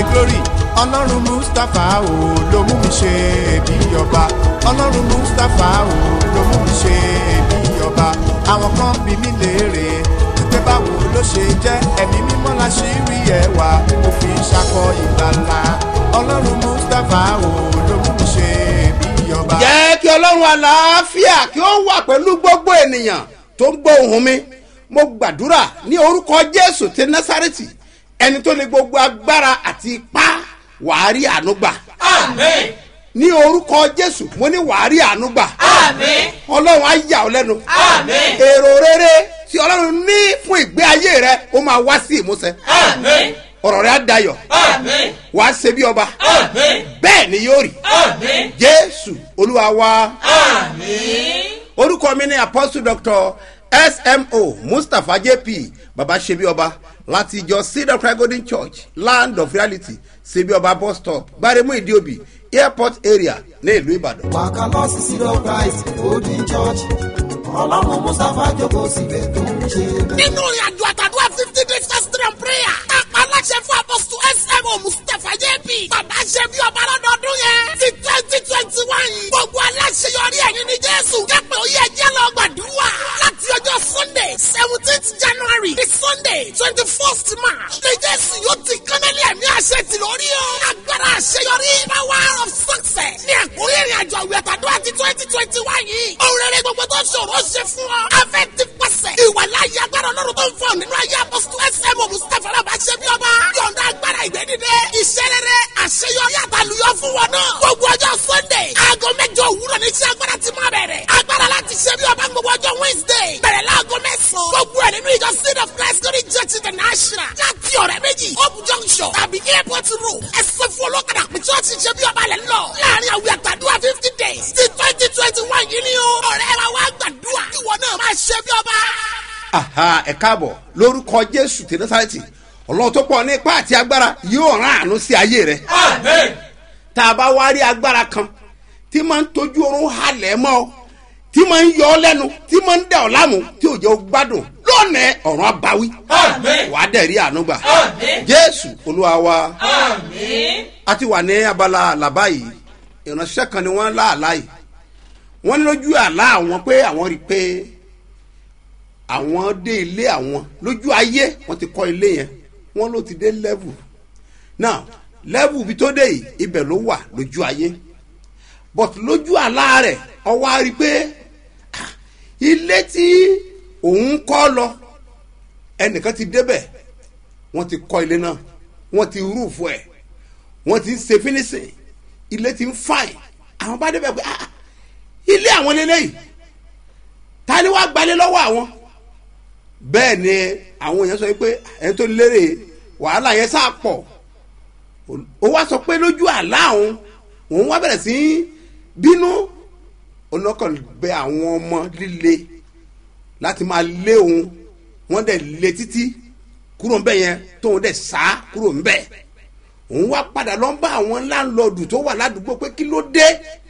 glory ọlọ́run mustapha o ló mú mi ṣe bí ọba ọlọ́run mustapha o ló mú mi ṣe bí ọba àwọn kan bí mi léèrè wípé báwo ló ṣe jẹ́ ẹ̀mí mímọ́ la ṣì rí ẹwà mo fi ṣakọ ìgbàlà ọlọ́run mustapha o ló mú mi ṣe bí ọba. jẹ́ kí ọlọ́run àlàáfíà kí ó wà pẹ̀lú gbogbo ènìyàn tó ń gbọ́ ohùn mi mo gbàdúrà ní orúkọ jésù ti násàrẹ́tì ẹni tó ní gbogbo agbára àti ipá wàá rí àánú gbà Amen. ní orúkọ jésù mo ní wàá rí àánú gbà Amen. ọlọ́run á yà ọ́ lẹ́nu Amen. èrò rere tí ọlọ́run ní fún ìgbé ayé rẹ ó máa wá sí ìmúṣẹ Amen. ọ̀rọ̀ rẹ á dayọ̀ Amen. wàá ṣe bí ọba Amen. bẹ́ẹ̀ ni yóò rí Amen. jésù olúwa wa. Amen. orúkọ mi ni apostle doctor smo mustapha jp baba sebi ọba láti ìjọ cedar cry golden church land of reality sebi ọba bus stop gbaremu idiobi airport area ní ìlú ìbàdàn. wàkà lọ sí sílọ christ golden church ọlọ́run mustapha jókòó síbẹ̀ tó ń ṣe bẹ́ẹ̀. nínú ìrìnàjò àtàdúrà fifty days fasting and prayer. kápá aláṣẹ fún apọ́sítù smo mustapha jp. bàbá ṣe bí ọba lọ́dọọdún yẹn. ti twenty twenty one yìí. gbogbo aláṣẹ yọrí ẹ̀yìn ní jésù. jẹ́pẹ̀ ó yẹ jẹ́ lọ gbàdúrà. láti ọjọ́ sunday seventeenth january di sunday twenty first march. ní jésù yóò ti kánálì ẹ̀mí àṣẹ ti lórí o. agbára àṣeyọrí power of success. ní ẹ̀kúnrẹ́ ìrìnàjò àwẹ̀ àtàdúrà ti twenty twenty one yìí. òun rere gbogbo tó ṣòro ṣe fún ọ. afẹ́ ti pàṣẹ. ìwà láyé agbára ọlọ́run tó ń fọ nínú ayé apọ́sítù smo mustapha alábà ṣe bí ọba. yọ̀ǹda agbára ìgbẹ́dídé. iṣẹ́ rere àṣeyọrí àtàlùyọ fún wọn náà. gbogbo ọjọ́ sunday aago mẹ́jọ òwúrọ̀ ní iṣẹ́ agbára ti máa bẹ̀rẹ̀. agbára láti ṣe bí ọba gbogbo ọjọ́ wednesday. bẹ̀rẹ̀ láago mẹ́sàn-án. gbogbo ẹ̀ nínú ìjọ seed of christ glory church international. láti ọ̀rẹ́ méjì hope junction tàbí airport road. ẹsẹ̀ fún olókàdá pé chọ́ọ̀chì ṣe bí ọba lẹ̀ ń lọ. láàrin àwìn àtàdúrà fifty days ti twenty twenty one yìí ni o. ọ̀rẹ́ wa wá gbàdúrà. ìwọ náà máa ṣe bí ọba. aha ẹ káàbọ̀ lórúkọ jésù tí násàrẹ́tì ọlọ́run tó pọ̀ ní ipá àti agbára yóò rán àánú sí ayé rẹ. Amen. tá a bá wá rí agbára kan tí máa ń tójú oorun halẹ̀ mọ́ ọ tí máa ń yọ ọ lẹ́nu tí máa ń dà ọ láàmú tí ò jẹ́ ọ gbádùn lónìí ọ̀run abawí Amen. wàá dẹ̀ rí àánú gbà Amen. jésù olúwa wa Amen. a ti wà ní abala àlàbá yìí ìránṣẹ́ kan ni wọ́n lá àlá yìí wọ́n ní lójú àlá àwọn pé àwọn rí i pé àwọn dé ilé àwọn lójú ayé wọ́n ti kọ́ ilé yẹn wọ́n ló ti dé level now level ibi tó dé yìí ibẹ̀ ló wà lójú ayé but lójú àlá rẹ̀ ọwọ́ á rí i pé ah, ilé tí òun kọ́ lọ ẹnìkan ti débẹ̀ wọ́n ti kọ́ ilé náà wọ́n ti rúùfù ẹ̀ wọ́n ti ń ṣe finishing ilé ti ń fine àwọn bá débẹ̀ pé ah ilé àwọn lélẹ́yìí ta ni wàá gbalẹ̀ lọ́wọ́ àwọn bẹ́ẹ̀ ni àwọn èèyàn sọ pé ẹni tó lérè wàhálà yẹn sá pọ̀ ó wá sọ pé lójú àlá òun òun wá bẹ̀rẹ̀ sí í bínú onákan bẹ àwọn ọmọ líle láti máa lé òun wọ́n dẹ̀ lé títí kúrò ń bẹ̀ yẹn tóun dẹ̀ sá kúrò ń bẹ̀ òun wá padà lọ bá àwọn láńlọ́ọ̀dù tó wà ládùúgbò pé kí ló dé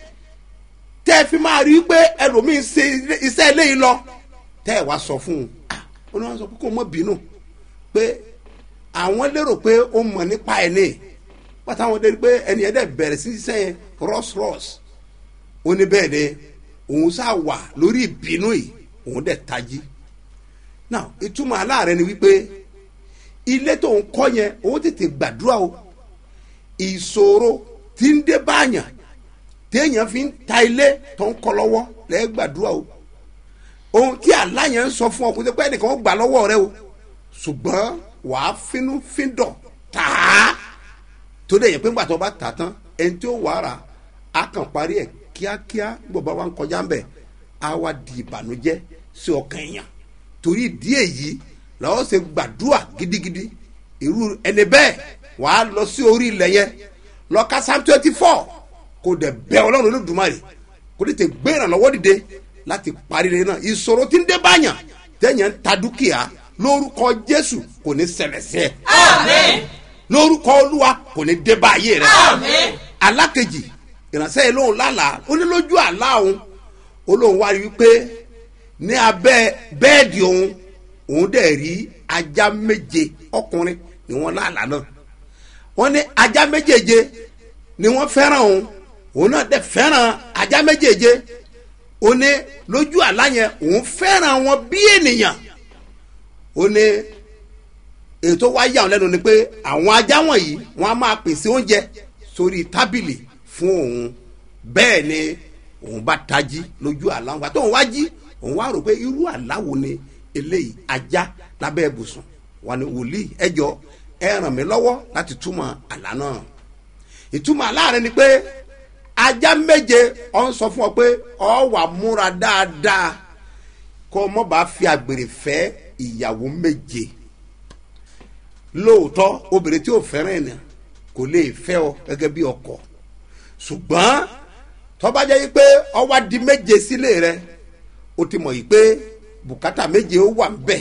tẹ́ ẹ fi máa rí i pé ẹlòmíín ṣe iṣẹ́ eléyìí lọ tẹ́ ẹ wá sọ fún un ah ó ní wọ́n sọ pé kó mọ̀ bínú pé àwọn lérò pé ó mọ̀ nípa ẹ̀ ní pátá àwọn dérí pé ẹni yẹn dẹ̀ bẹ̀rẹ̀ sí iṣẹ́ yẹn rọ́ṣrọ́ṣ ó ní bẹ́ẹ̀ ni òun sá wà lórí ìbínú yìí òun dẹ̀ tají now ìtumọ̀ aláàrẹ ni wípé ilé tó ń kọ́ yẹn òun tètè gbàdúrà o ìṣòro tí ń dé báyàn téèyàn fi ń ta ilé tó ń kọ́ lọ́wọ́ lẹ́ẹ̀ gbàdúrà o ohun tí àlá yẹn ń sọ fún ọ kó tẹ́ pé ẹnìkan ó gbà lọ́wọ́ rẹ o ṣùgbọ́n wàá fínú fíndọ̀ tàá tó dẹ̀ yẹn pé ńgbà tó bá tà tán ẹni tí ó wàá rà á kàn parí ẹ̀ kíákíá gbogbo wa ń kọjá ń bẹ̀ á wá di ìbànújẹ́ sí ọkàn èèyàn torí ìdí èyí làwọn ṣe gbàdúrà gidigidi irú ẹni bẹ́ẹ̀ wàá lọ sí orí ilẹ̀ yẹn lọ ka psalm twenty four kò dẹ̀ bẹ́ ọlọ́run olódùmarè kò tètè gbé ìrànlọ́wọ́ dìde láti parí rẹ̀ náà ìṣòro tí ń dé báyàn tẹ̀yàn ń ta dúkìá lórúkọ jésù kò ní ṣẹlẹ̀ sí ẹ Amen. lórúkọ olúwa kò ní dé bá ayé rẹ Amen. alákejì ìránṣẹ́ yìí lóhùn lálàá ó ní lójú àlá òun ó lóhùn wá rí wípé ní abẹ́ bẹ́ẹ̀dì òun òun dẹ̀ rí ajá méje ọkùnrin ni wọ́n lálàá náà wọ́n ní ajá méjèèje ni wọ́n fẹ́ràn òun òun náà dẹ̀ fẹ́ràn ajá méjèèje ó ní lójú àlá yẹn òun fẹ́ràn wọn bí ènìyàn ó ní ètò wá yà wọn lẹ́nu ni pé àwọn ajá wọ̀nyí wọ́n á máa pèsè oúnjẹ sórí tábìlì fún òun bẹ́ẹ̀ ni òun bá tají lójú àlá wọn àti òun wá jí òun wá rò pé irú àlá wo ni eléyìí ajá lábẹ́ ibùsùn wọn ni wòlíì ẹjọ́ ẹ ràn mí lọ́wọ́ láti túmọ̀ àlá náà ìtumọ̀ àlá rẹ ni pé ajá méje ọ ń sọ fún ọ pé ọ wà múra dáadáa kó o mọ̀ bá fi àgbèrè fẹ́ ìyàwó méje lóòótọ́ obìnrin tí ò fẹ́ràn ènìyàn kò lè fẹ́ ọ gẹ́gẹ́ bí ọkọ ṣùgbọ́n tọ́ba jẹ́ yí pé ọwá di méje sílé rẹ o ti mọ̀ yí pé bùkátà méje ó wà ńbẹ̀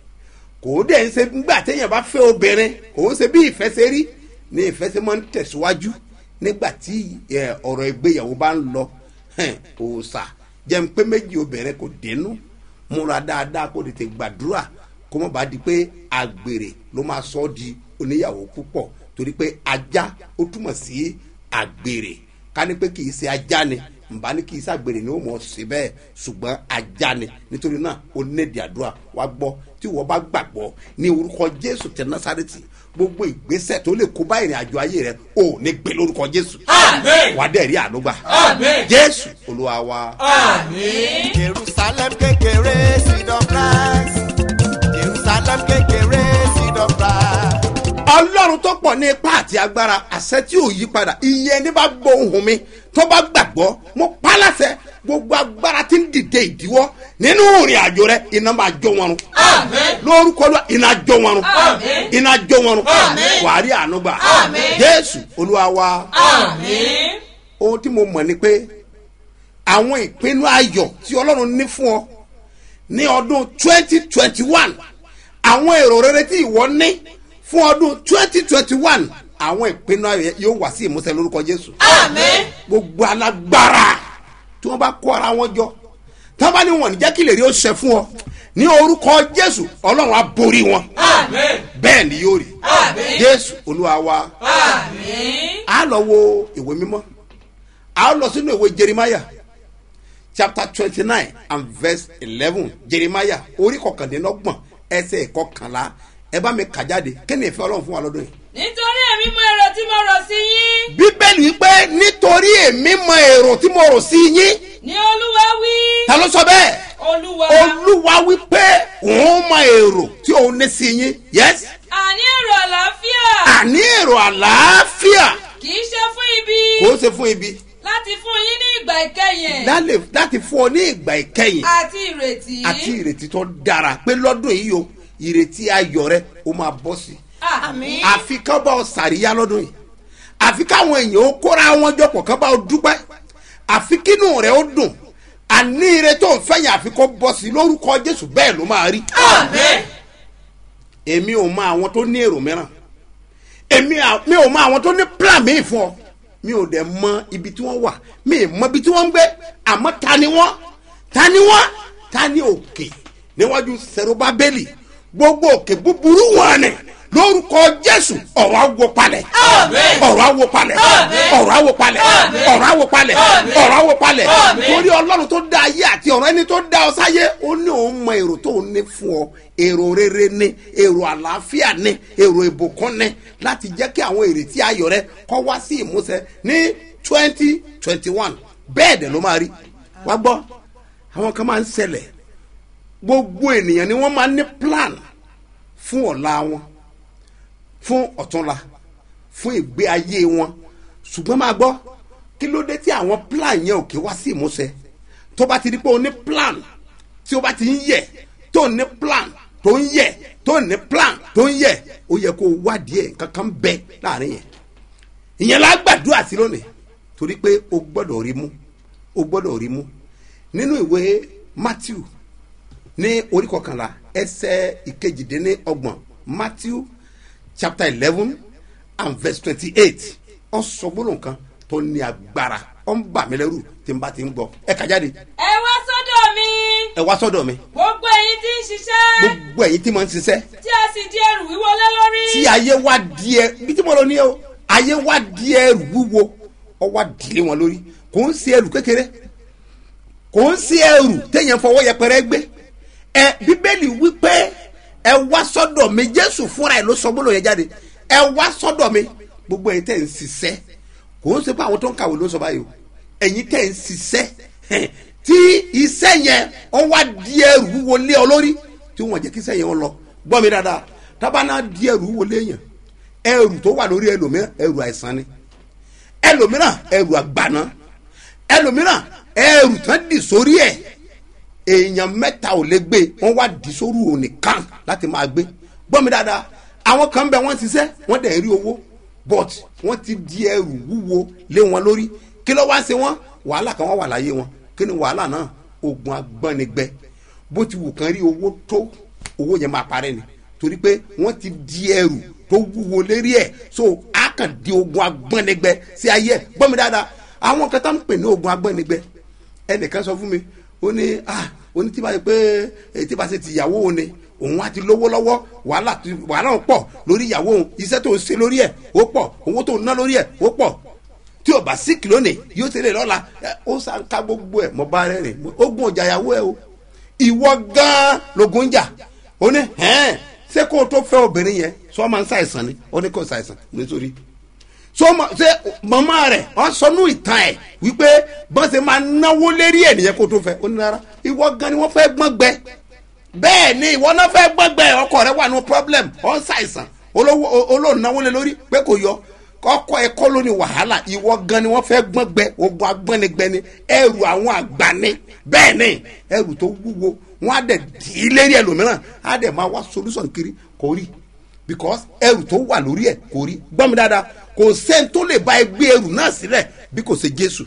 kò ó dẹ̀ ń ṣe nígbà téèyàn bá fẹ́ obìnrin kò ó ṣe bí ìfẹ́ ṣe rí ní ìfẹ́ ṣe máa ń tẹ̀síwájú nígbà tí ẹ, ọ̀rọ̀ ìgbéyàwó bá ń lọ hẹn, òòṣà jẹ́ ń pé méjì obìnrin kò dénú múra dáadáa kó tètè gbàdúrà kó má bàa di pé àgbèrè ló máa sọ ọ́ di oníyàwó púpọ̀ torí pé ajá ó túmọ̀ sí àgbèrè ká ní pé kì í ṣe ajá ni nba ní kì í ṣàgbèrè ni ó mọ̀ sí bẹ́ẹ̀ ṣùgbọ́n ajá ni nítorí náà ó nédìí àdúrà wá gbọ́ tí wọ́n bá gbàgbọ́ ní orúkọ jésù tẹ násàrẹ́tì gbogbo ìgbésẹ̀ tó lè kó bá ìrìn àjò ayé rẹ ò ní gbé lórúkọ jésù Àmín. wà á dẹ̀ rí ànúgbà Àmín. jésù olúwa wa. Àmín. jerusalem kékeré seed of christ jerusalem kékeré seed of christ. ọlọ́run tó pọ̀ ní ipá àti agbára àṣẹ tí ò yí padà iye ẹni bá gbọ́ ohùn mi tó bá gbàgbọ́ mo pa láṣẹ gbogbo agbára tí ń dìde ìdíwọ́ nínú ìrìn àjò rẹ iná máa jó wọn run Àmín. lórúkọ lọ iná jó wọn run Àmín. iná jó wọn run Àmín. wàá rí àánú gbà Àmín. jésù olúwa wa Àmín. ohun tí mo mọ̀ ni pé àwọn ìpinnu ayọ̀ tí ọlọ́run ní fún ọ ní ọdún twenty twenty one àwọn èrò rere tí ìwọ ní fún ọdún twenty twenty one àwọn ìpinnu ayọ̀ yẹn yóò wá sí ìmúṣẹ lórúkọ jésù Àmín. gbogbo alágbára tí wọ́n bá kó ara wọn jọ tí wọ́n bá ní wọn ní jẹ́ kí lè rí ó ṣẹ fún ọ ní orúkọ jésù ọlọ́run á borí wọn Àmín. bẹ́ẹ̀ ni yóò rí Àmín. jésù olúwa wa Àmín. a lọ wo ìwé mímọ́ a lọ sínú ìwé jeremiah chapter twenty nine and verse eleven jeremiah orí kọkàndínlọ́gbọ̀n ẹsẹ̀ kọkànlá ẹ bá mi kà jáde kí ni ìfẹ́ ọlọ́run fún wa lọ́dún yìí. Nítorí èmi mọ èrò tí mo rò sí yín. bíbélì wípé nítorí èmi mọ èrò tí mo rò sí yín Ní Olúwa wí. ta ló sọ bẹ́ẹ̀ Olúwa. olúwa wípé òun mọ èrò tí òun ní sí yín yes Àní èrò àlàáfíà. àní èrò àlàáfíà Kì í ṣe fún ibi. kò ó ṣe fún ibi Láti fún yín ní ìgbà ìkẹyìn. lálẹ́- láti fún ọ ní ìgbà ìkẹyìn Àti ìrètí. àti ìrètí tó dára pé lọ́dún yìí o ìrètí ayọ̀ rẹ ó máa bọ́ sí i Àmín. àfi kán bá ọ sàríyá lọ́dún yìí àfi káwọn èèyàn ó kóra wọn jọpọ̀ kán bá ọ dúpẹ́ àfi kínú rẹ ó dùn àní ire tó ń fẹ́yìn àfi kó bọ́ sí i lórúkọ jésù bẹ́ẹ̀ ló máa rí Àmín. èmi ò mọ àwọn tó ní èrò mìíràn èmi à- mi ò mọ àwọn tó ní plan míì fún ọ mi ò dẹ̀ mọ ibi tí wọ́n wà mi ì mọ ibi tí wọ́n ń gbé àmọ́ ta ni wọ́n ta ni wọ́n ta ni òkè níwájú sẹ̀rọ̀bábẹ́lì gbogbo òkè búburú wọn ni lórúkọ jésù ọ̀rọ̀ awo palẹ̀ Àmín. ọ̀rọ̀ awo palẹ̀ Àmín. ọ̀rọ̀ awo palẹ̀ Àmín. ọ̀rọ̀ awo palẹ̀ Àmín. ọ̀rọ̀ awo palẹ̀ Àmín. torí ọlọ́run tó dá ayé àti ọ̀rọ̀ ẹni tó dá ọ sáyé ó ní òun mọ èrò tó ń ní fún ọ èrò rere ní èrò àlàáfíà ní èrò ìbùkún ní láti jẹ́ kí àwọn èrètí ayọ̀ rẹ kọ́ wá sí ìmúṣẹ ní twenty twenty one bẹ́ẹ̀ dẹ̀ ló máa rí wá gbọ́ àwọn kan máa ń ṣẹlẹ̀ gbogbo ènìyàn ni wọ́n máa ń ní plan fún ọ̀la wọn fún ọ̀túnla fún ìgbé ayé wọn ṣùgbọ́n máa gbọ́ kí ló dé tí àwọn plan yẹn ò kí wá sí ìmúṣẹ tó bá ti di pé o ní plan tí o bá ti ń yẹ tó ní plan tó ń yẹ tó ní plan tó ń yẹ ó yẹ kó o wádìí ẹ̀ kankan bẹ láàrin yẹn ìyẹn la gbàdúrà sí lónìí torí pé o gbọ́dọ̀ rí mú o gbọ́dọ̀ rí mú nínú ìwé matthew ní orí kọkànlá ẹsẹ̀ ìkejìdínlọ́gbọ̀n matthew chapter eleven and verse twenty-eight ọ sọ gbólóhùn kan tó ní agbára ọ ń bà mí lẹ́rù tí n bá ti ń gbọ́ ẹ kà jáde. Ẹ wá sọ́dọ̀ mi. ẹ wá sọ́dọ̀ mi gbogbo ẹ̀yin tí ń ṣiṣẹ́ gbogbo ẹ̀yin tí mo ń ṣiṣẹ́ tí a sì di ẹrù wíwo lé lórí. tí ayé wá di ẹ bí tí mo lọ ní ẹ o ayé wá di ẹrù wúwo ọ wá dìlé wọn lórí kò ń ṣe ẹrù kékeré kò ń ṣe ẹrù téèyàn fọwọ́ yẹpẹrẹ gbé ẹ bíbélì wípé ẹ wá sọ́dọ̀ mi jésù fúnra ẹ ló sọ gbọ́dọ̀ yẹn jáde ẹ wá sọ́dọ̀ mi gbogbo ẹ̀yin tẹ̀ ń ṣiṣẹ́ kò ń ṣe pé àwọn tó ń kàwé ló sọ báyìí o ẹ̀yin tẹ̀ ń ṣiṣẹ́ tí iṣẹ́ yẹn ọ wá di ẹrù wúwo lé ọ lórí tí wọ́n jẹ́ kí iṣẹ́ yẹn ọ lọ gbọ́ mi dáadáa tábànà di ẹrù wúwo lé yẹn ẹrù tó wà lórí ẹlòmíràn ẹrù àìsàn ni ẹlòmíràn ẹrù àgbàná ẹlòmíràn ẹrù tán dì sórí ẹ èèyàn mẹ́ta ò lè gbé wọ́n wá dì sórí òun nìkan láti máa gbé gbọ́ mi dáadáa àwọn kan bẹ wọ́n ti sẹ́ wọ́n dẹ̀ rí owó but wọ́n ti di ẹrù wúwo lé wọn lórí kí ló wá ṣe wọ́n wàhálà kan wá wà láyé wọn kí ni wàhálà náà ogun agbọ́nigbẹ bó ti wù kán rí owó tó owó yẹn máa parẹ́ ni torí pé wọ́n ti di ẹrù tó wúwo lérí ẹ̀ so a kàn di ogun agbọ́nigbẹ sí ayé ẹ̀ gbọ́ mi dáadáa àwọn kan tá ń pè ní ogun agbọ́nigbẹ ẹnìkan sọ fún mi ó ní ah ó ní tí bá ṣe pé eh, tí bá ṣe ti ìyàwó òun ni òun á ti lówó lọ́wọ́ wàhálà ti wàhálà ń pọ̀ lórí ìyàwó òun iṣẹ́ tó ń ṣe lórí ẹ̀ ó pọ̀ owó tó ń ná lórí ẹ̀ ó pọ̀ tí o bá síkì lónìí yóò ṣe lè lọ́la ẹ, ó sá ká gbogbo ẹ̀ mọ́ bá rẹ̀ rìn ogun ọjà ìyàwó ẹ̀ o ìwọ gan-an logun jà ó ní hẹ́n ṣé kó o tó fẹ́ obìnrin yẹn sọ ma ń ṣàìsàn ni ó ní kó ṣàìsàn nítorí so ma ṣe mama rẹ wọn sọnù ìtàn ẹ wípé bọ́n ṣe máa náwó lérí ẹ̀ nìyẹn kó tó fẹ́ ó ní rárá ìwọ gan ni wọ́n fẹ́ gbọ́n gbẹ bẹ́ẹ̀ ni ìwọ náà fẹ́ gbọ́n gbẹ ọkọ rẹ wà ní problem ọ̀ ń ṣàìsàn olówó olóònáwó lé lórí pé kò yọ kọ́kọ́ ẹ̀kọ́ ló ní wàhálà ìwọ gan ni wọ́n fẹ́ gbọ́n gbẹ ogun agbọ́nigbẹ ni ẹrù àwọn àgbà ni bẹ́ẹ̀ ni ẹrù tó wúwo wọ́n á dẹ̀ dì í lérí ẹlòmíràn á dẹ̀ máa wá solution kiri kò rí because ẹrù tó wà lórí ẹ̀ kò rí gbọ́ mi dáadáa kò sẹ́ni tó lè bá ẹ gbé ẹrù náà sílẹ̀ bí kò ṣe jésù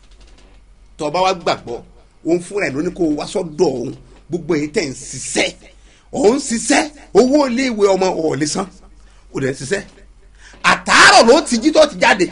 tọba wa gbàgbọ́ òun fúnra ẹ̀ ló ní kó o wá sọ́dọ̀ òun gbogbo èyí tẹ̀ ń ṣiṣẹ́ òun ṣiṣẹ́ owó iléèwé ọmọ ọ̀ọ́lẹ̀ san ò dẹ̀ ń ṣiṣẹ́ àtàárọ̀ ló ti jí tó ti jáde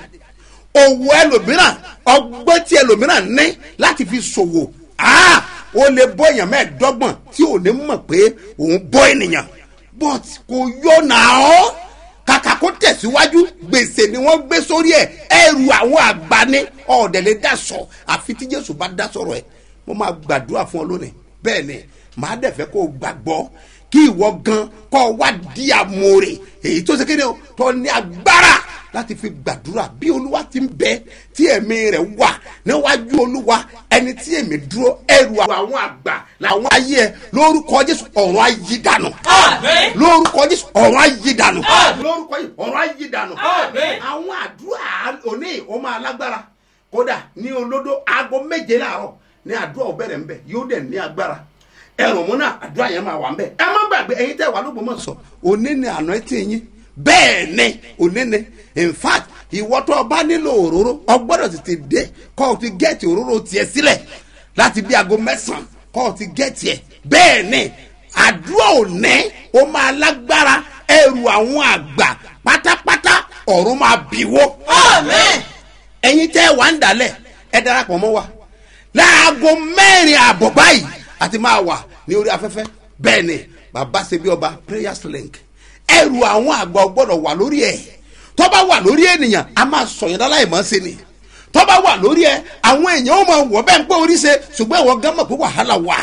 òwò ẹlòmíràn ọgbọ́n tí ẹlòmíràn ní láti fi ṣòwò ah ó lè bọ́ èèyàn mẹ́ẹ̀ẹ́dọ́gbọ̀n tí ò ní mọ̀ pé òun bọ́ ènìyàn but kò yọ nàá ọ́ kàkà kó tẹ̀síwájú gbèsè ni wọ́n gbé sórí ẹ̀ ẹrù àwọn àgbà ní ọ̀ọ́dẹ̀lẹ̀ dasọ̀ àfi tí jésù bá dá sọ̀rọ̀ ẹ̀ mo máa gbàdúrà fún ọ lónìí bẹ́ẹ̀ ni màá dẹ̀ fẹ́ kó o gbàgbọ́ kí ìwọ gan kọ́ ọ wá di àmòrè èyí tó ṣe kéde o tó ní agbára láti fi gbàdúrà bí olúwa ti ń bẹ tí ẹ̀mí rẹ̀ wà níwájú olúwa ẹni tí èmi dúró ẹrù àwọn àgbà làwọn ayé ẹ lórúkọ jésù ọ̀run ayé dànù Àmín. lórúkọ jésù ọ̀run ayé dànù Àmín. lórúkọ jésù ọ̀run ayé dànù Àmín. àwọn àdúrà òní ó máa lágbára kódà ní olódó aago méje láàárọ̀ ní àdúrà ọbẹ̀rẹ̀ ńbẹ yóò dẹ̀ ní agbára ẹrùn mú náà àdúrà yẹn máa wà ńbẹ ẹ má gbàgbé ẹyin tẹ wà ló gbọmọ sọ òní ni àná ẹtì yín bẹ́ẹ̀ ni òní ni in fact ìwọ tó o bá nílò òróró o gbọ́dọ̀ tètè dé kọ́ ọ ti gẹ́ẹ̀tì òróró tiẹ̀ sílẹ̀ láti bí aago mẹ́sàn-án kọ́ ọ ti gẹ́ẹ̀tì ẹ̀ bẹ́ẹ̀ ni àdúrà òní ó máa lágbára ẹrù àwọn àgbà pátápátá ọ̀run máa bìwó. Àmín. ẹ̀yin tẹ́ ẹ wà ń dalẹ̀ ẹ darapọ̀ mọ́ wa láago mẹ́rin àbọ̀ báyìí àti máa wà ní orí afẹ́fẹ́ bẹ́ẹ̀ ni bàbá ṣe bí ọba prayers link ẹrù àwọn àgbà gbọ́dọ̀ wà lórí ẹ̀ tó bá wà lórí ènìyàn a máa sọ̀yìn láláì mọ́ sí ni tó bá wà lórí ẹ̀ àwọn èèyàn ó máa wọ̀ bẹ́ẹ̀ ń pé orí ṣe ṣùgbọ́n ìwọ gán mọ̀ pé wàhálà wà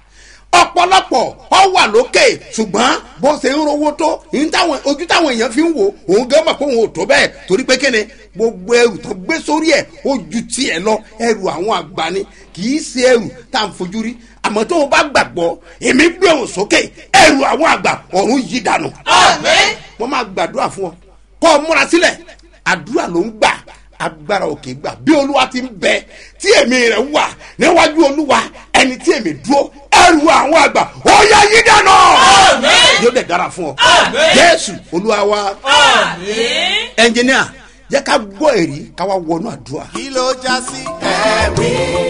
ọ̀pọ̀lọpọ̀ ọ wà lókè ṣùgbọ́n bó ṣe ń rówó tó ní táwọn ojú táwọn èèyàn fi ń wò òun gán mọ̀ pé òun ò tó bẹ́ẹ̀ torí pé kíni gbogbo ẹrù tó gbé sórí ẹ̀ ó ju tiẹ̀ lọ ẹrù àwọn àgbà ni kì í ṣe ẹrù tá à ń fojú rí àmọ́ tó o bá gbàgbọ́ èmi gbé òun sókè ẹrù àwọn àgbà ọ̀run yí dànù. Àmín. wọ́n máa gbàdúrà fún ọ kọ́ ọ múra sílẹ̀ àdúrà ló ń gbà agbára òkè gbà bí olúwa ti ń bẹ tí èmi rẹ wà níwájú olúwa ẹni tí èmi dúró ẹrù àwọn àgbà ó yá yí dànù. Àmín. yóò dẹ̀ dára fún ọ Àmín. jésù olúwa wa Àmín. ẹnjìníà jẹ́ ká gbọ́ èrí ká wá wọnú àdúrà. kí ló já sí ẹ̀rí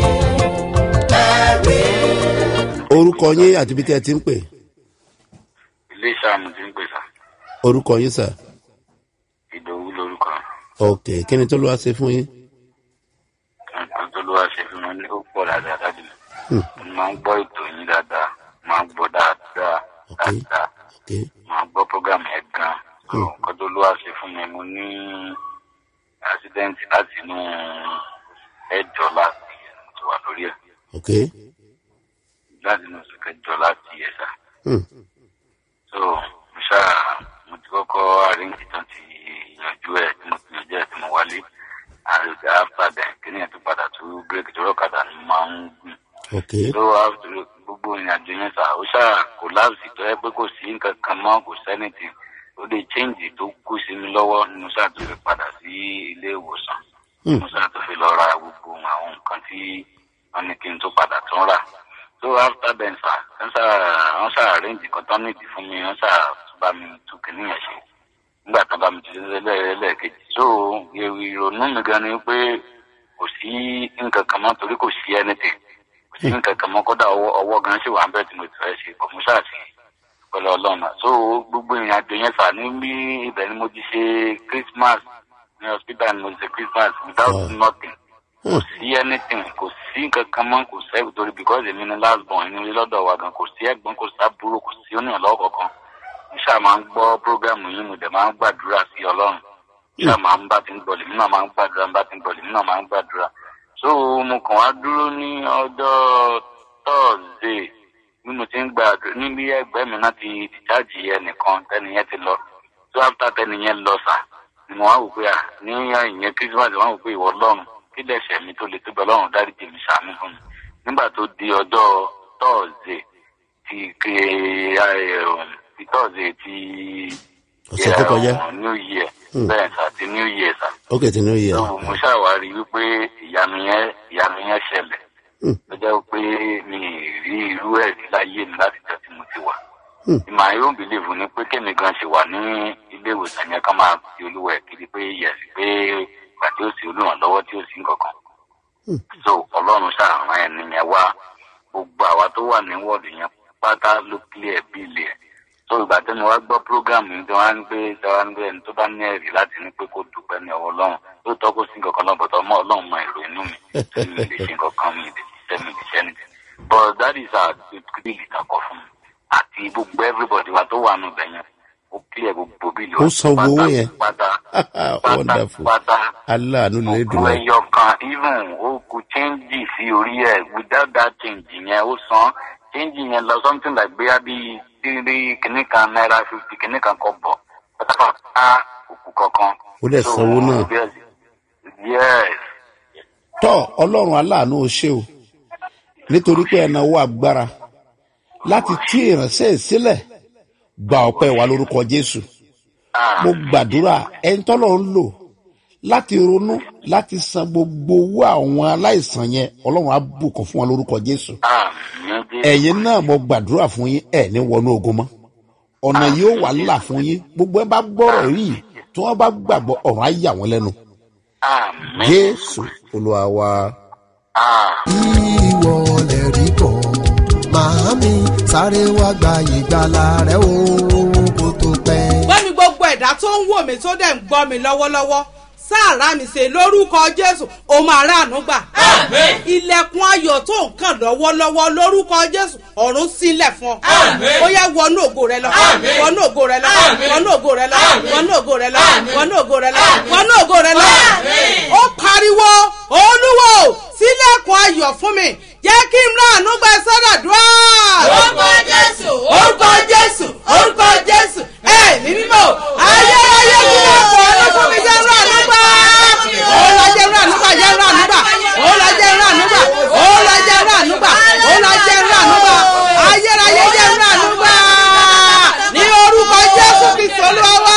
ẹ̀rí. orúkọ yín àti bí tẹ́ ẹ ti ń pè ilé ìsàmù ti ń pè sá orúkọ yín sà ìdòwú lórúkọ ok kí ni tó ló wá ṣe fún yín nǹkan tó ló wá ṣe fún wọn ní ó pọ̀ dáadáa dájú mi mo máa ń gbọ́ ètò yín dáadáa máa ń gbọ́ dáadáa ok dáadáa ok máa ń gbọ́ program yẹn gan Hmm. nǹkan tó lówà ṣe fún mi mo ní accident láti inú ẹjọ́ láti ti wà lórí ẹ̀ ok láti inú oṣù kẹjọ láti ẹ̀ sá hmm. so mo ṣáà mo ti kọ́kọ́ arrange tán ti yanjú ẹ̀ tí mo ti yanjú ẹ̀ tí mo wálé àròjà after then kí ni ẹ̀ tó padà tó bírèkì tó rọ̀kadà ni mo máa ń gùn ok ló wá gbogbo ìrìnàjò yẹn sá ó ṣáà kò láàbùsì tó yẹ pé kò sí nǹkan kan mọ́ kò sẹ́nìtì ó lè change tó kú sí mi lọ́wọ́ ni mo ṣáà tó fi padà sí ilé ìwòsàn Hmm. mo ṣáà tó fi lọ ra gbogbo àwọn nǹkan tí wọ́n ní kí n tó padà tún rà so after then sá wọ́n ṣáà wọ́n ṣáà arrange kan tán nídìí fún mi wọ́n ṣáà tún bá mi tún kìíní yẹn ṣe nígbà tán bá mi ti ṣe lẹ́ẹ̀kejì so ìrònú mi gan ni pé kò sí nǹkan kan mọ́ torí kò sí anything kò sí nǹkan kan mọ́ kódà ọwọ́ ọwọ́ gan ṣì wà ń bẹ̀ tí mo ti fẹ́ ṣe kò mú ṣáàṣì pẹ̀lú ọlọ́run so gbogbo ìrìn àjò yẹn sà ní bí ibẹ̀ ni mo ti ṣe christmas ní hospital ni mo ti ṣe christmas without Wow. nothing kò Hmm. sí anything kò sí nǹkan kan mọ́ kò sẹ́ torí because èmi ni last born inú ilé lọ́dọ̀ wa gan kò sí ẹ̀gbọ́n kò sábúrò kò sí oníyànlọ́wọ́ kankan mo ṣáà máa ń gbọ́ program yìí mo dẹ̀ máa ń gbàdúrà sí ọlọ́run ṣáà máa ń bá ti ń gbọ́ lèmi náà máa ń gbàdúrà bá ti ń gbọ́ lèmi náà máa ń gbàdúrà so mo kàn wá dúró ní ọjọ́ tọ́ọ̀sì bí mo ti ń gbàdúrà níbi ẹgbẹ́ mi náà ti dìjáàjì ẹnìkan tẹ́niyẹn ti lọ so after tẹ́niyẹn lọ sà ni mo wá wò pé à ní ìyẹn christmas wọn wò pé ìwọ lọ́run kí lẹ́sẹ̀ mi tó le tó bẹ lọ́run dáríjì mi ṣàánú fún mi nígbà tó di ọjọ́ tọ́ọ̀sì ti ké ti tọ́ọ̀sì ti ọ̀sẹ̀ tó kọjá eh, new year Hmm. bẹ́ẹ̀ sà ti new year sà ok tí ní ó yẹ so mo ṣàwárí wípé ìyanu yẹn ìyanu yẹn ṣẹlẹ̀ Hmm. tó jẹ́ pé mi ì rí irú ẹ̀ rí láyé mi láti jẹ́ tí mo ti wà. Hmm. ìmọ̀ ayé òun bìlíìfù ni pé kémi gan ṣe wà ní ilé ìwòsàn yẹn ká máa fi olúwa ẹ̀ kiri pé yẹ̀sì pé ìgbà tí ó sì olùrànlọ́wọ́ tí ó sì ń kankan. Hmm. so ọlọ́run ṣàrán ẹni yẹn wá gbogbo àwa tó wà ní wọ́ọ̀dù yẹn pátá ló clear bíìlì ẹ̀ so ìgbà tí mo wá gbọ́ program yìí tí wọ́n á ń gbé tí wọ́n á ń gbé ẹni tó bá ní ẹ̀rí láti ní pé kó dúpẹ́ ní ọwọ́ ọlọ́run tó tọ́ kó sí nǹkan náà bọ̀tọ̀ ọmọ ọlọ́run mọ èrò inú mi tí mi lè ṣe nǹkan kan mi lè ṣiṣẹ́ mi lè ṣe anything but that is our bíìlì takọ fún mi àti gbogbo everybody wa tó wà nù bẹ̀ yẹn ó clear gbogbo bíìlì Ó san gbogbo owó yẹn? pátá pátá wonderful pátá aláàánú lè dùn gbogbo ọ́ ẹyọ kan even ó kú change sí orí ẹ without that change yẹn ó san change yẹn lọ something like bóyá bíi tírí kìnnì kan náírà fifty kìnnì kan kọ bọ pátápátá òkú kankan. Ó dẹ̀ So, sanwó náà. yes yes tọ́ ọlọ́run aláàánú ó ṣe o nítorí pé ẹnáwó agbára láti tú ìránṣẹ́ ẹ̀ sílẹ̀ gba ọpẹ́ wa lórúkọ jésù ah mo gbàdúrà ẹni tọ́lọ̀ ń lò láti ronú láti san gbogbo owó àwọn aláìsàn yẹn ọlọ́run á bùkún fún wọn lórúkọ jésù ah mi dé ẹ̀yin náà mo gbàdúrà fún yín ẹ̀ ní wọnú ogun mọ́ ọ̀nà yóò wà là fún yín gbogbo ẹ bá gbọ́rọ̀ yìí tí wọ́n bá gbàgbọ́ ọ̀rọ̀ á yà wọ́n lẹ́nu ah mi jésù olúwa wa. ah ìwọ lè rí bọ̀ màámi sáré wá gba ìgbàlà rẹ o kó tó pẹ́. gbẹ́mi gbogbo ẹ̀dá tó ń wò mí tó dẹ̀ ń gbọ́ mi lọ́wọ́lọ́wọ́ sáàrà mi ṣe lórúkọ jésù ó máa ráàánú gbà. Àmín. ilẹ̀kùn ayọ̀ tó ń kàn lọ́wọ́lọ́wọ́ lórúkọ jésù ọ̀run sílẹ̀ fún ọ. Àmín. ó yẹ wọnú ògo rẹ lọ Àmín. wọnú ògo rẹ lọ Àmín. wọnú ògo rẹ lọ Àmín. wọnú ògo rẹ lọ Àmín. wọnú ògo rẹ lọ Àmín. wọnú ògo rẹ lọ. Àmín. ó pariwo olúwo sílẹ̀kùn ayọ̀ fún mi jẹ́ kí n ráàánú gbà sọ́dọ̀dúrà orúkọ jésù orúkọ jésù orúkọ jésù ẹ̀mí mímọ́ ayé ayé mímọ́ kọ́ ló fún mi jẹ́ rán ànúgbà òòlà jẹ́ rán ànúgbà jẹ́ rán ànúgbà òòlà jẹ́ rán ànúgbà òòlà jẹ́ rán ànúgbà òòlà jẹ́ rán ànúgbà ayérayé jẹ́ rán ànúgbà ní orúkọ jésù kristu olúwa wá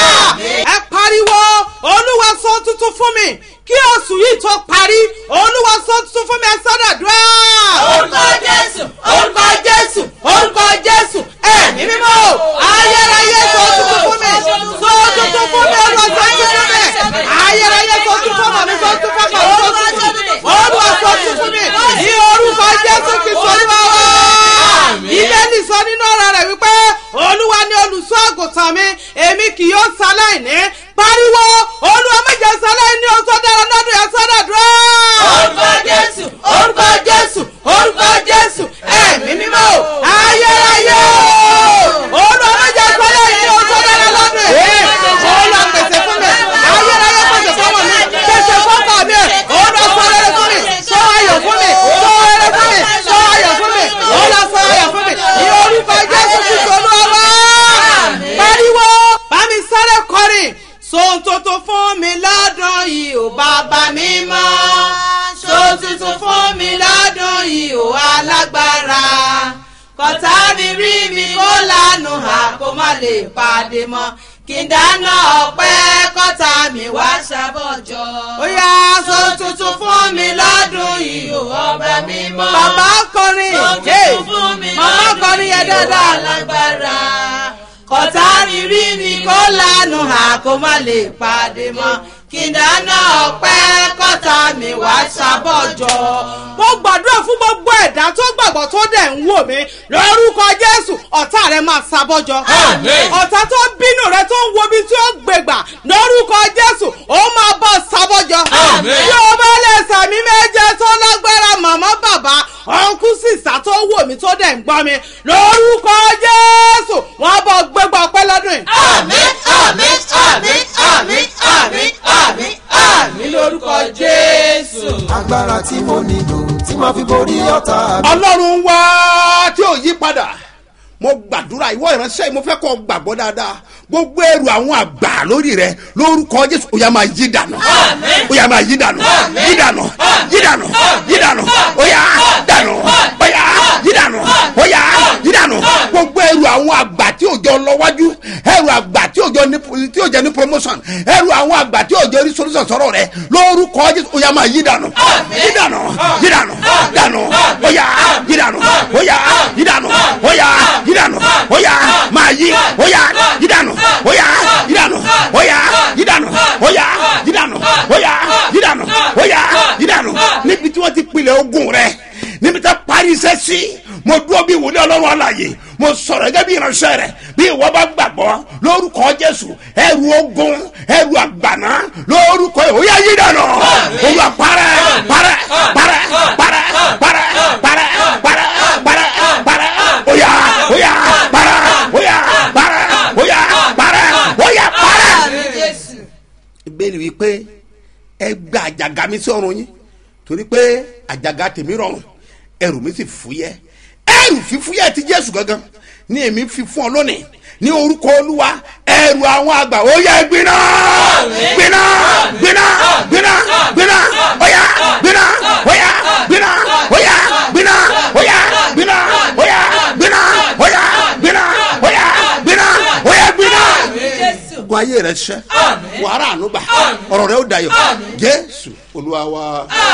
ẹ pariwo olúwa sọ tuntun fún mi kí oṣù yìí tó parí olúwa sọ tuntun fún mi ẹ sọ́dọ̀dúrà orúkọ jésù orúkọ jésù orúkọ jésù ẹ̀mí mímọ́ ayérayé sọ tuntun fún mi sọ tuntun fún mi olúwa sọ tuntun fún mi ayérayé sọ tuntun fún mi sọ tuntun fún mi sọ tuntun fún mi olúwa sọ tuntun fún mi ní orúkọ jésù kristu olúwa wá. bíbélì sọ nínú ọ̀rọ̀ rẹ̀ wípé olúwa ni olùṣọ́ àgùntàn mi èmi kì yóò ṣaláìní pariwo olúwa méje ṣaláìní oṣù dára lọ́dún yẹn sọ́dọ̀ dúró. orúkọ jésù orúkọ jésù orúkọ jésù. kó má lè pàdé mọ́ kí n dáná ọpẹ́ kọ́ta mi wá ṣàbọ̀jọ́. ó yá sọ tuntun fún mi lọ́dún yìí ò ọba mímọ́. bàbá kọrin sọ Hey, tuntun fún mi màmá kọrin yẹn yìí ò dáadáa. alágbára. kọ́tà rírí mi kó lanu hà kó má lè pàdé mọ́ kí n dáná ọpẹ́ kọ́ta mi wá ṣàbọ̀jọ́. mo gbàdúrà fún gbogbo ẹ̀dá tó gbàgbọ́ tó dẹ̀ ń wò mí lórúkọ jésù ọ̀tá rẹ máa sábọ́jọ. Àmín. ọ̀tá tó bínú rẹ tó ń wo ibi tí ó gbègbà lórúkọ jésù ó máa bọ́ sábọ́jọ. Àmín. bí o bá lè sàmì méje tó lágbára màmá bàbá ọ̀nkú sísá tó wò mí tó dẹ̀ ń gbọ́ mi lórúkọ jésù wọ́n bọ̀ gbégbá ọpẹ́ lọ́dún yìí. àmín àmín àmín àmín àmín àmín àmín lórúkọ jésù. agbára tí mo nílò tí màá fi borí ọ̀tá mi. ọlọ́run wá tí ò yí padà mo gbàdúrà ìwọ ìránṣẹ́ yìí mo fẹ́ kọ́ ọ gbàgbọ́ dáadáa gbogbo ẹrù àwọn àgbà lórí rẹ lórúkọ jésù ó yá máa yí dànù Àmín. ó yá máa yí dànù yí dànù yí dànù yí dànù ó yá dànù ó yá yí dànù ó yá yí dànù gbogbo ẹrù àwọn àgbà tí ò jọ lọ wájú ẹrù àgbà tí ò jọ ní tí ò jẹ ní promotion ẹrù àwọn àgbà tí ò jẹ ní solution sọ̀rọ̀ rẹ lórúkọ jésù ó yá máa yí dànù yí dànù yí dànù dànù ó yá yí dànù ó yá yí dànù ó yá yí dànù ó yá máa yí ó yá yí dànù ó yá yí dànù ó yá yí dànù ó yá yí dànù ó yá yí dànù ó yá yí dànù níbi tí wọ́n ti pilẹ̀ ogun rẹ níbi tí wọ́n parí iṣẹ́ sí mo dúró bí wòlé ọlọ́run àlàyé mo sọ̀rọ̀ gẹ́gẹ́ bí ìránṣẹ́ rẹ̀ bí ìwọ bá gbàgbọ́ lórúkọ jésù ẹrù ogun ẹrù àgbàná lórúkọ yìí ó yá yí dànù olùwà parẹ́ parẹ́ parẹ́ parẹ́ parẹ́ parẹ́ parẹ́ parẹ́ parẹ́ ó yá ó yá parẹ́ ó yá parẹ́ ó yá parẹ́ ó yá parẹ́. àmín jésù. ìbéèrè wípé ẹ gba àjàgà mi sí ọrùn yín torí pé àjàgà tèmi rọrùn ẹrù mi sì fúyẹ́ ẹrù fífúyẹ́ ti jésù gangan ní èmi fi fún ọ lónìí ní orúkọ olúwa ẹrù àwọn àgbà ó yẹ gbiná gbiná gbiná gbiná gbiná óyá gbiná óyá gbiná óyá gbiná óyá gbiná óyá gbiná óyá gbiná óyá gbiná óyá gbiná àmín jésù. ogun ayé rẹ ṣẹ wàhálà ànúgbà ọ̀rọ̀ rẹ ó dayọ̀ jésù olúwa wa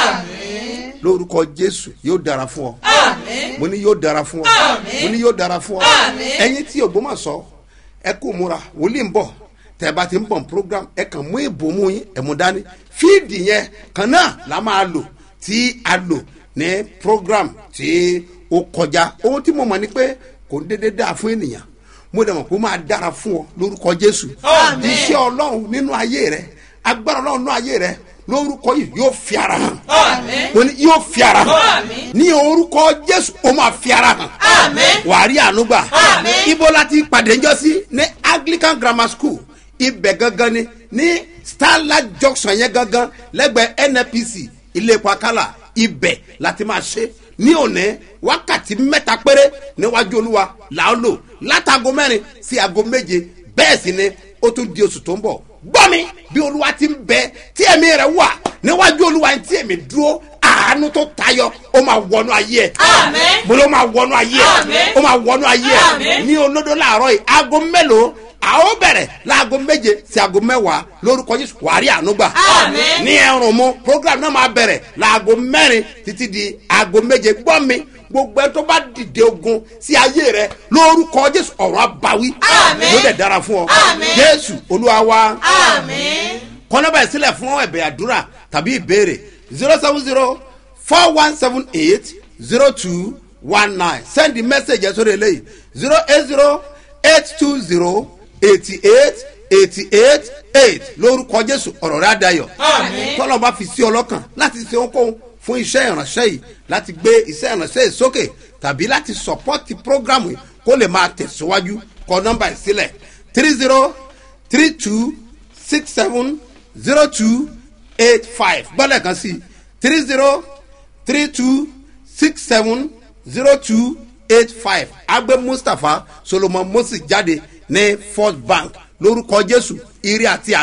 lórúkọ jésù yóò dára fún ọ mo ní yóò dára fún ọ mo ní yóò dára fún ọ ẹyin tí ògbómọ̀ṣọ́ ẹ kò múra wòlíì ń bọ̀ tẹ bá ti ń bọ̀ ní program ẹ kàn mú ìbomú yín ẹ mú dání fíìdì yẹn kan náà la máa lò tí a lò ní program tí ó kọjá ohun tí mo mọ̀ ni pé kò ń dédé dáa fún ènìyàn mo dẹ̀ mọ̀ pé ó máa dára fún ọ lórúkọ jésù Àmín. iṣẹ́ ọlọ́run nínú ayé rẹ agbára ọlọ́run nínú ayé rẹ lórúkọ yìí yóò fi ara hàn àmín. mo ní yóò fi ara hàn Àmín. ní orúkọ jésù ó máa fi ara hàn Àmín. wàá rí ànúgbà Àmín. ibo láti pàdé ńjọ sí ní anglican grammar school ibẹ̀ gangan ni ní starlight junction yẹn gangan lẹ́gbẹ̀ẹ́ nnpc ilé epo akálà ibẹ̀ láti máa ṣe ní òní wákàtí mẹ́ta péré níwájú olúwa làá lò látago mẹ́rin sí aago méje bẹ́ẹ̀ sì ni ó tún di oṣù tó ń bọ̀ gbọ́ mi bí olúwa ti ń bẹ tí ẹ̀mí rẹ̀ wà níwájú olúwa tí ẹ̀mí dúró àánú tó tayọ ó máa wọnú ayé ẹ̀ Àmín. mo ló máa wọnú ayé ẹ̀ Àmín. ó máa wọnú ayé ẹ̀ Àmín. ní olódó láàárọ̀ yìí aago mélòó a ó bẹ̀rẹ̀ láago méje sí aago mẹ́wàá lórúkọ jésù wàrí ànúgbà Àmín. ní ẹrùn mu program náà máa bẹ̀rẹ̀ láago mẹ́rin títí di aago méje gbọ́ mi gbogbo ẹ tó bá dìde ogun sí ayé rẹ lórúkọ jésù ọ̀rọ̀ abawí Àmín. yóò dẹ̀ dára fún ọ Àmín. jésù olúwa wa àmín. kọ́nọ́bà ìsílẹ̀ fún ẹ̀bẹ̀ àdúrà tàbí ìbéèrè zero seven zero four one seven eight zero two one nine send the message ẹ̀ sórí eléyìí zero eight zero eight two zero eighty eight eighty eight eight lórúkọ jésù ọ̀rọ̀ rẹ̀ àdayọ̀ Àmín. tọ́lọ́ bá fi sí ọlọ́kàn láti ṣe ohunkóhun fún iṣẹ́ ìránṣẹ́ yìí láti gbé iṣẹ́ ìránṣẹ́ yìí sókè tàbí láti sọpọ́tì prógrámù yìí kó lè máa tẹ̀síwájú kọ nọ́mbà yìí sílẹ̀ three zero three two six seven zero two eight five gbọ́dọ̀ kan sí three zero three two six seven zero two eight five agbe mustapha solomon moses jáde ní first bank lórúkọ jésù ire àti àánú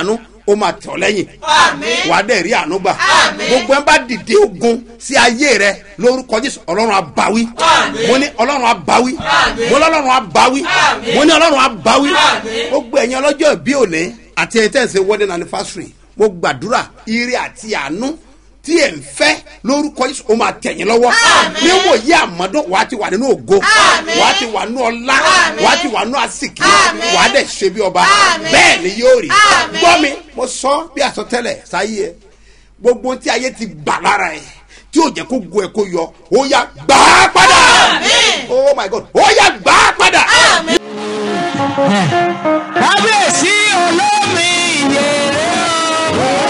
ó máa tẹ̀ ọ́ lẹ́yìn wàá dẹ̀ rí àánú gbà gbogbo ẹ̀ ń bá dìde ogun sí ayé rẹ lórúkọ jésù ọlọ́run abáwí mo ní ọlọ́run abáwí mo ní ọlọ́run abáwí mo ní ọlọ́run abáwí gbogbo ẹ̀yin ọlọ́jọ́ ìbí òní àti ẹ̀yin tẹ̀sí wedding anniversary mo gbàdúrà ire àti àánú tí ẹ̀ ń fẹ́ lórúkọ jésù ó máa tẹ̀yìn lọ́wọ́ níwò yí àmọ́dún wàá ti wà nínú ògo wàá ti wà nínú ọlá wàá ti wà nínú àsìkí wàá dẹ̀ ṣe bí ọba bẹ́ẹ̀ ni yóò rí gbọ́ mi mo sọ bí àsọtẹ́lẹ̀ sáyé ẹ gbogbo ohun tí ayé ti gbà lára ẹ tí yóò jẹ́ kó gun ẹ kó yọ ó yá gbà á padà oh my god ó yá gbà á padà. kábíyèsí olómi ìyèrè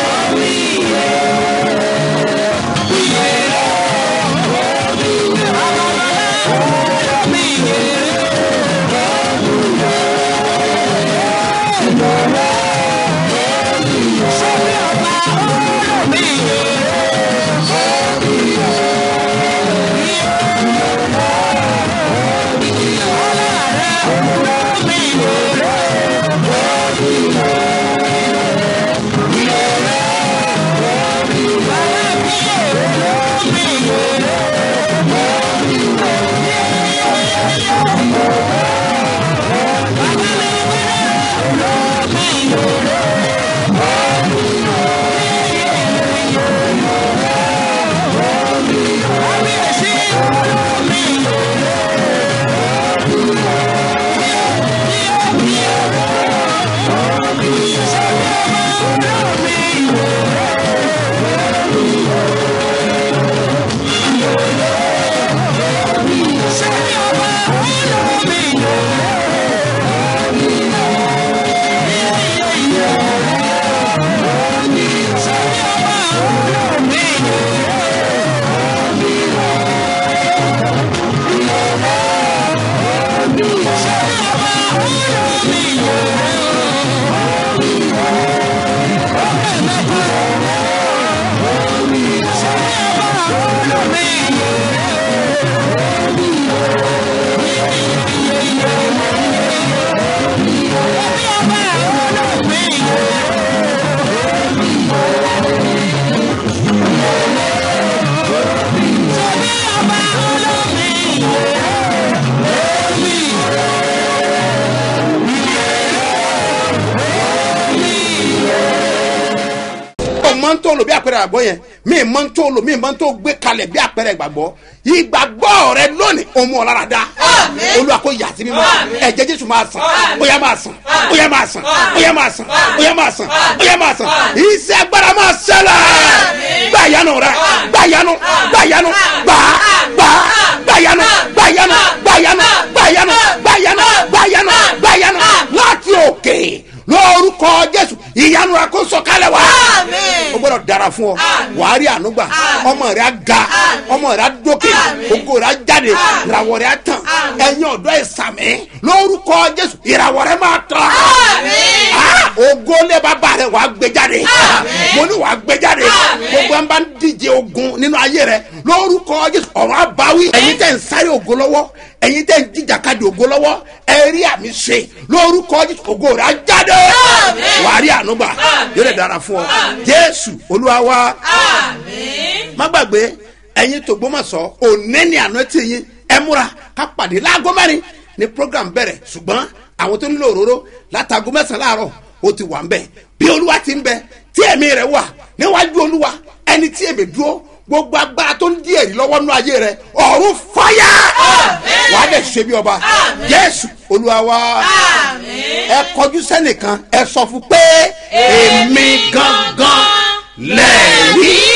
mọ ń tó lò bí àpẹẹrẹ àgbọ̀ yẹn mi mọ ń tó lò mi mọ ń tó gbé kalẹ̀ bí àpẹẹrẹ ìgbàgbọ́ ìgbàgbọ́ rẹ lónìí òun mú ọ lára dá olúwa kò yà sí mímọ́ ẹ̀jẹ̀ jésù máa sàn bóyá máa sàn bóyá máa sàn bóyá máa sàn bóyá máa sàn bóyá máa sàn iṣẹ́ agbára máa ṣẹlẹ̀ gbà yanu rẹ gbà yanu gbà yanu gbà gbà gbà yanu gbà yanu gbà yanu gbà yanu gbà yanu gbà yanu gbà yanu láti òkè lórúkọ jésù ìyanu rẹ kó sọkalẹ wá o gbọdọ dara fún ọ wàá rí ànúgbà ọmọ rẹ á ga ọmọ rẹ á dókè ògo rẹ á jáde ìràwọ rẹ á tàn ẹyin ọdọ ìsàmì lórúkọ jésù ìràwọ rẹ máa tàn ògo lé bàbá rẹ wàá gbé jáde mo ní wàá gbé jáde gbogbo ẹn bá ń díje ogun nínú ayé rẹ lórúkọ jésù ọ̀rọ̀ àbáwí ẹ̀yin tẹ̀ ń sáré ògo lọ́wọ́ ẹ̀yin tẹ̀ ń jíjàkadì ògo lọ́wọ́ ẹ rí àmì ṣe lórúkọ jésù ògo rẹ á jáde wàá rí ànúgbà yóò lè dára fún ọ jésù olúwa wa má gbàgbé ẹ̀yin tògbómọ̀sọ́ òní ni àná tí yín ẹ múra ká pàdé láago mẹ́rin ní program bẹ̀rẹ̀ ṣùgbọ́n àwọn tó nílò òróró látago mẹ́sàn-án láàárọ̀ ó ti wà ń bẹ̀ bí olúwa ti ń bẹ tí ẹ̀mí rẹ̀ wà níwájú olúwa ẹni tí èmi dúró gbogbo agbára tó ń di èyí lọ́wọ́ nú ayé rẹ̀ ọ̀run fáyà wà á dẹ̀ ṣe bí ọba jésù olúwa wa ẹ kọjú sẹ́nìkan ẹ sọ fún pé èmi gangan lẹ́ẹ̀rí.